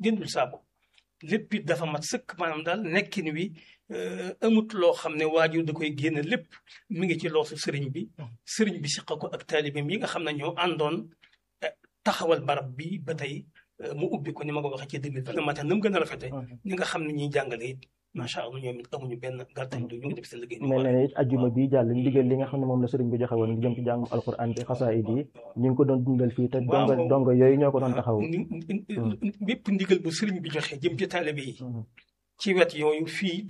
jëndul saabu lépp it dafa mat sëkk maanaam daal nekkin wi amut loo xam ne waajur da koy génn lépp mi ngi ci loosu sëriñ bi sëriñ bi siqa ko ak taalibeem yi nga xam ne ñoo àndoon taxawal barab bi ba tey mu ubbi ko ni ma ko waxee ci deux mille vingt matin na mu gën a rafete ñi nga xam ne ñuy jàngale it macha allah ñoom it amuñu benn gàttañ du ñu ngi def seen liggéey mel na ne it ajjuma bi jàll ndigal li nga xam ne moom la sëriñ bi joxe woon ngi jëm ci jàngum alquran bi xasaayid yi ñu ngi ko doon dundal fii te donga donga yooyu ñoo ko doon taxaw bépp ndigal bu sëriñ bi joxe jëm ci taalibe yi ci wet yooyu fii